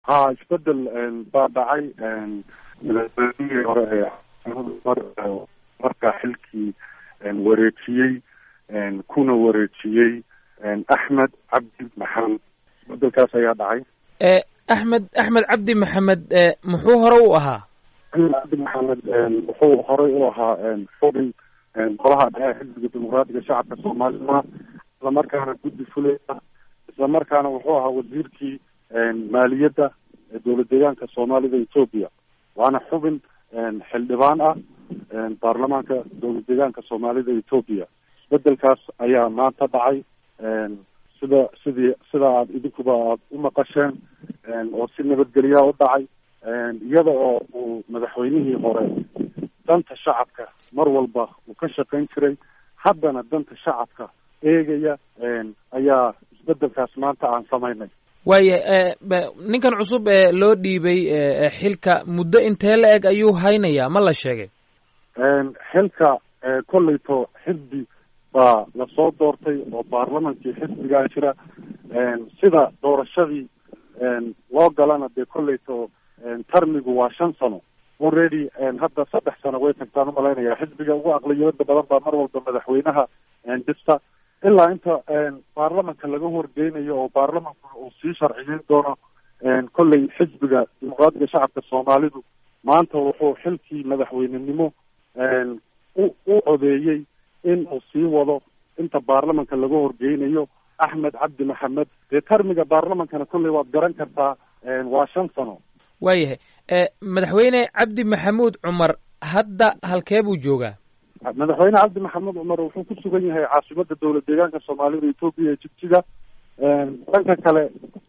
ha isbedel baa dhacay madaxweynihii hore ee markaa xilkii wareejiyey kuna wareejiyey axmed cabdi maxamed isbedelkaas ayaa dhacay axmed axmed cabdi maxamed muxuu hore u ahaa axmed cabdi maxamed wuxuu horey u ahaa xubin golaha dhexe xisbiga dimuqraatiga shacabka soomaalida islamarkaana guddi fulaya islamarkaana wuxuu ahaa wasiirkii maaliyadda ee dowlad deegaanka soomaalida etoobiya waana xubin xildhibaan ah baarlamaanka dowlad deegaanka soomaalida etoobiya isbedelkaas ayaa maanta dhacay sida sidii sida aad idinkuba aad u maqasheen oo si nabadgelyaa u dhacay iyada oo uu madaxweynihii hore danta shacabka mar walba uu ka shaqayn jiray haddana danta shacabka eegaya ayaa isbedelkaas maanta aan samaynay waaya ninkan cusub ee loo dhiibay xilka muddo intee la eg ayuu haynayaa ma la sheegay xilka kolleyto xisbi baa lasoo doortay oo baarlamankii xisbigaa jira sida doorashadii loo galana dee kolleyto tarmigu waa shan sano already hadda saddex sano way tagtaan umalaynaya xisbiga ugu aqliyada badan baa mar walba madaxweynaha dhista ilaa inta baarlamanka laga horgeynayo oo baarlamanku uu sii sharciyeyn doono kolley xisbiga dimuqraatiga shacabka soomaalidu maanta wuxuu xilkii madaxweynenimo u u codeeyey in uu sii wado inta baarlamanka laga horgeynayo axmed cabdi maxamed dee tarmiga baarlamankana kolley waad garan kartaa waa shan sano waayahay madaxweyne cabdi maxamuud cumar hadda halkee buu joogaa madaxweyne cabdi maxamed cumar wuxuu ku sugan yahay caasimada dowlad deegaanka soomaalida etoobiya ee jigjiga dhanka kale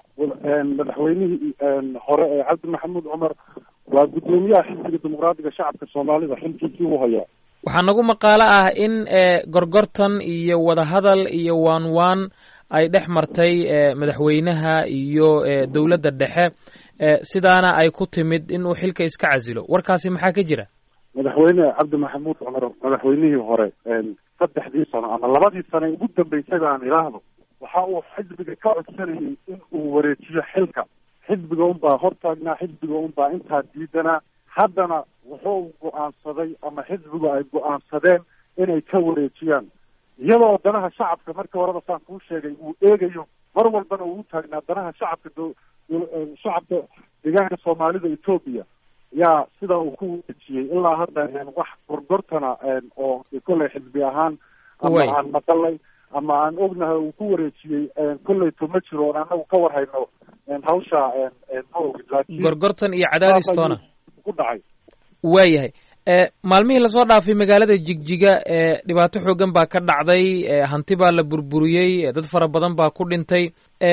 madaxweynihii hore ee cabdi maxamuud cumar waa guddoomiyaha xisbiga dimuqraatiga shacabka soomaalida xilkiisii u hayaa waxaa nagu maqaalo ah in gorgortan iyo wadahadal iyo waan waan ay dhex martay madaxweynaha iyo dowladda dhexe sidaana ay ku timid in uu xilka iska casilo warkaasi maxaa ka jira madaxweyne cabdi maxamuud cumar madaxweynihii hore saddexdii sano ama labadii sano ugu dambeysay aan idhaahdo waxa uu xisbiga ka codsanayay in uu wareejiyo xilka xisbiga unbaa hortaagnaa xisbiga unbaa intaa diidanaa haddana wuxuu go-aansaday ama xisbigu ay go-aansadeen inay ka wareejiyaan iyadoo danaha shacabka markii horeba saan kuu sheegay uu eegayo mar walbana uu utaagnaa danaha shacabka shacabka deegaanka soomaalida etoobiya yaa sidaa uu ku wareejiyey ilaa hadda wax gorgortana oo kolley xisbi ahaan ama aan maqalay ama aan ognahay uu ku wareejiyey kolleyto ma jiro oon anagu ka war hayno hawsha ma ogid laakiin gorgortan iyo cadaadistoona ku dhacay waayahay maalmihii lasoo dhaafay magaalada jigjiga dhibaato xoogan baa ka dhacday hanti baa la burburiyey dad fara badan baa ku dhintay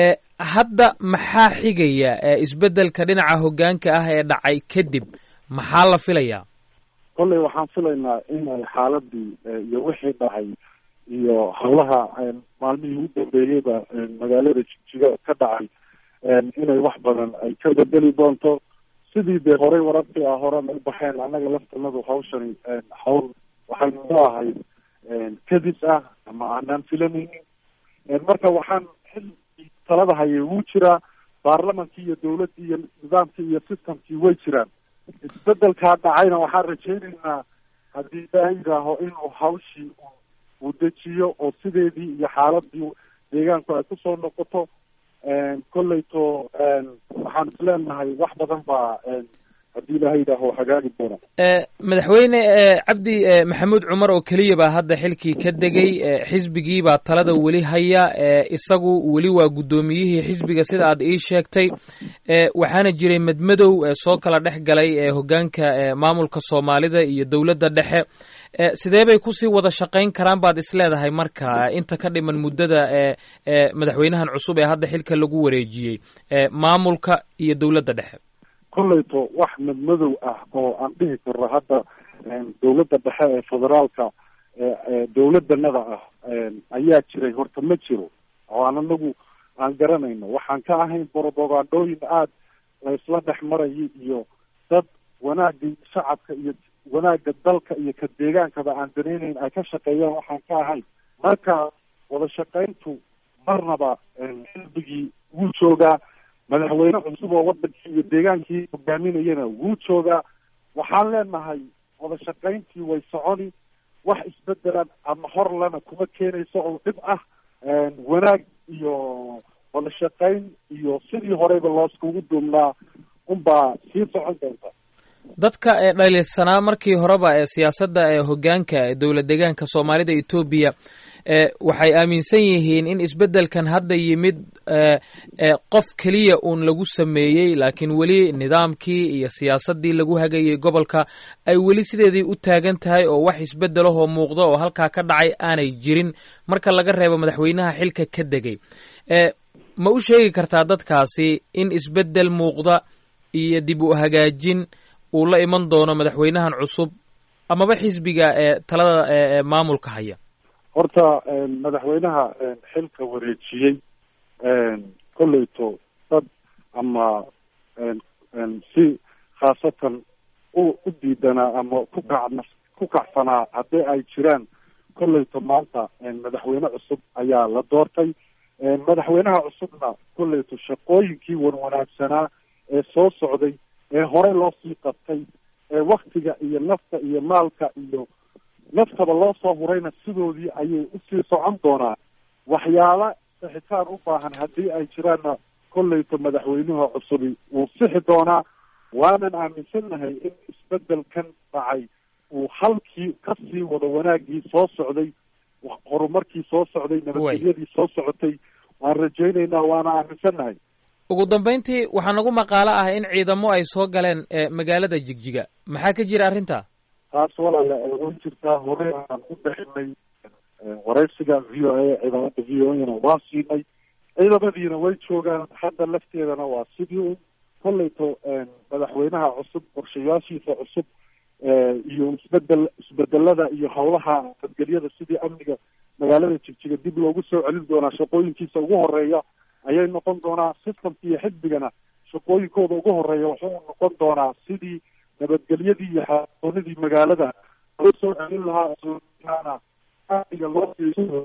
hadda maxaa xigaya isbeddelka dhinaca hoggaanka ah ee dhacay kadib maxaa la filayaa kolley waxaan filaynaa inay xaaladii iyo wixii dhacay iyo howlaha maalmihii ugu dambeeyeyba magaalada jigjiga ka dhacay inay wax badan ay ka bedeli doonto sidii dee horey wararkii ah horena u baxeen annaga laftanadu hawshani hawl waxay noo ahayd kadis ah ama aanaan filanaynin marka waxaan xilkii talada hayay wuu jiraa baarlamankii iyo dawladdii iyo nidaamkii iyo systemkii way jiraan isbedelkaa dhacayna waxaan rajaynaynaa haddii ilaaha yidhaaho inuu hawshii uu dejiyo oo sideedii iyo xaaladii deegaanku ay kusoo noqoto kolleyto waxaan isleenahay wax badan baa haddii ilaha yidhaaho hagaagi doona madaxweyne cabdi maxamuud cumar oo keliya baa hadda xilkii ka degay xisbigii baa talada weli haya isagu weli waa guddoomiyihii xisbiga sida aad ii sheegtay waxaana jiray madmadow soo kala dhex galay hoggaanka maamulka soomaalida iyo dowladda dhexe sidee bay kusii wada shaqayn karaan baad isleedahay marka inta ka dhiman muddada madaxweynahan cusub ee hadda xilka lagu wareejiyey maamulka iyo dowladda dhexe kolleyto wax madmadow ah oo aan dhihi karno hadda dowladda dhexe ee federaalka dowladanada ah ayaa jiray horta ma jiro oo aan anagu aan garanayno waxaan ka ahayn borobogandooyin aada laysla dhex marayay iyo dad wanaagii shacabka iyo wanaagga dalka iyo ka deegaankaba aan danaynayn ay ka shaqeeyaan waxaan ka ahayn marka wada shaqayntu marnaba xisbigii wuu joogaa madaxweyne cusub oo wadankii iyo deegaankii hogaaminayana wuu joogaa waxaan leenahay wada shaqayntii way soconi wax isbedelan ama horlana kuma keenayso oo dhib ah wanaag iyo wada shaqayn iyo sidii horeyba looskugu duumnaa unbaa sii socon doonta dadka ee dhaliilsanaa markii horeba ee siyaasadda ee hoggaanka ee dowlad deegaanka soomaalida etoobiya waxay aaminsan yihiin in isbeddelkan hadda yimid qof keliya uun lagu sameeyey laakiin weli nidaamkii iyo siyaasaddii lagu hagayay gobolka ay weli sideedii u taagan tahay oo wax isbeddelahoo muuqda oo halkaa ka dhacay aanay jirin marka laga reebo madaxweynaha xilka ka degay ma u sheegi kartaa dadkaasi in isbeddel muuqda iyo dib u hagaajin uu la iman doono madaxweynahan cusub amaba xisbiga ee talada ee maamulka haya horta madaxweynaha xilka wareejiyey kolleyto dad ama si khaasatan u u diidanaa ama ku kac ku kacsanaa haddii ay jiraan kolleyto maanta madaxweyne cusub ayaa la doortay madaxweynaha cusubna kolleyto shaqooyinkii wanwanaagsanaa ee soo socday ee hore loo sii qabtay ee waktiga iyo nafta iyo maalka iyo naftaba loo soo hurayna sidoodii ayay usii socon doonaa waxyaala sixitaan u baahan haddii ay jiraanna kolleyto madaxweynuha cusubi wuu sixi doonaa waanan aaminsannahay in isbedelkan dhacay uu halkii kasii wado wanaagii soo socday horumarkii soo socday nabadgelyadii soo socotay waan rajaynaynaa waana aaminsannahay ugu dambayntii waxaa nagu maqaalo ah in ciidamo ay soo galeen magaalada jigjiga maxaa ka jira arrinta taas walaala way jirtaa hore aan u bixinay waraysiga v o a ciidamada v o a-na waa siinay ciidamadiina way joogaan hadda lafteedana waa sidii un kolleyto madaxweynaha cusub qorshayaashiisa cusub iyo isbedel isbedelada iyo howlaha nabadgelyada sidii amniga magaalada jigjiga dib loogu soo celin doonaa shaqooyinkiisa ugu horeeya ayay noqon doonaa systemka iyo xisbigana shaqooyinkooda ugu horeeya wuxuu noqon doonaa sidii nabadgelyadii iyo xaoonidii magaalada loo soo celin lahaa amniga loo